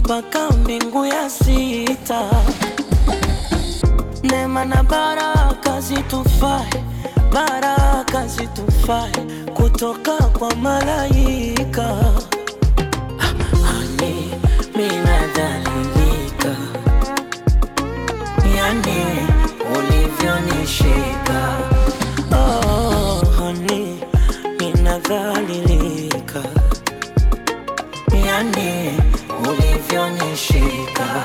mpaka mbingu ya sita. Neema na baraka zitufae, baraka zitufae kutoka kwa malaika. Hani minadhalilika, yani ulivyonishika. Oh, hani minadhalilika, yani ulivyonishika.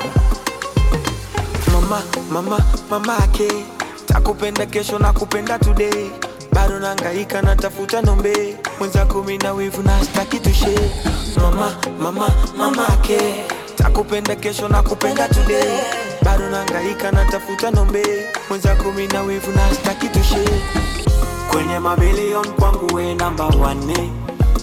mama mama mama ake takupenda kesho na kupenda today bado nangaika natafuta nombe mwenza kumi na wivu na staki tushe mama mama mama ake takupenda kesho na kupenda today bado nangaika natafuta nombe mwenza kumi na wivu na staki tushe kwenye mabilion kwangu we namba wane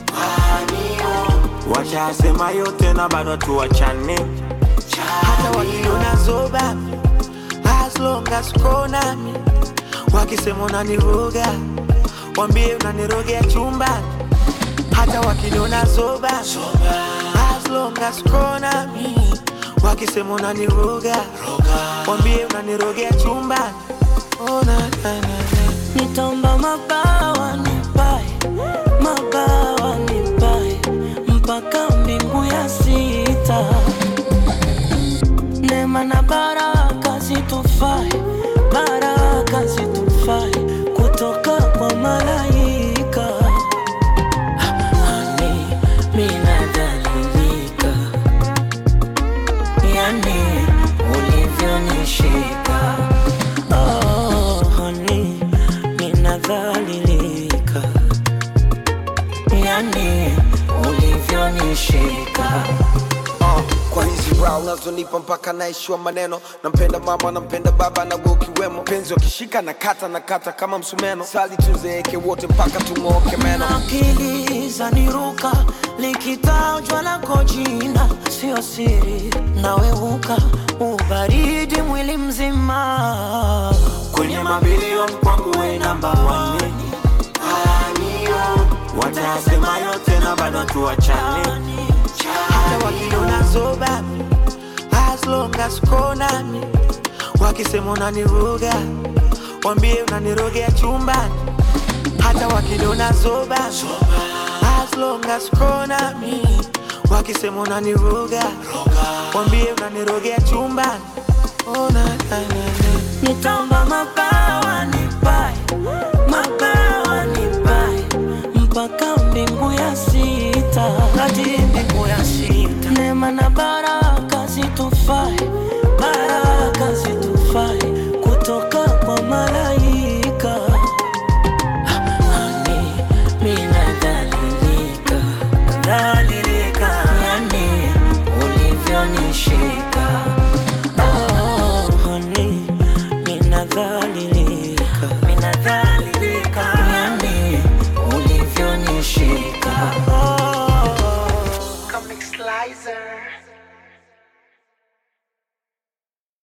washasema yote na bado tuwachane hata wakiona zoba as long as uko nami wakisema unaniroga wambie unanirogea chumba hata wakiniona zoba as long as uko nami wakisema unaniroga wambie unanirogea chumba oh, na, na, na, na. Nitaomba mabawa nipae, mabawa nipae mpaka mbingu ya sita. Neema na baraka zitufae, baraka zitufae kutoka kwa malaika. Hani minadhalilika, yani ulivyonishika. Oh, honey, ninadhalilika, yani ulivyonishika. uh, kwa hizi brow unazonipa mpaka naishiwa maneno nampenda mama nampenda baba na wewe ukiwemo penzi wakishika na kata na kata kama msumeno sali tuzeeke wote mpaka tung'ooke meno akili zaniruka likitajwa lako jina sio siri naweuka ubaridi mwili mzima kwenye mabilion kwangu we namba wane watasema yote na bado tuwachane hata wakiona zoba as long as uko nami wakisema unaniroga wambie unanirogea chumbani hata wakiniona zoba as long as uko nami wakisema unaniroga wambie unanirogea chumbani oh, na, na, na, na. nitaomba mabawa nipae mabawa nipae mpaka mbingu ya sita hadi mbingu ya sita neema na baraka zitufae baraka zitufae kutoka kwa malaika Hani minadhalilika dhalilika yani ulivyonishika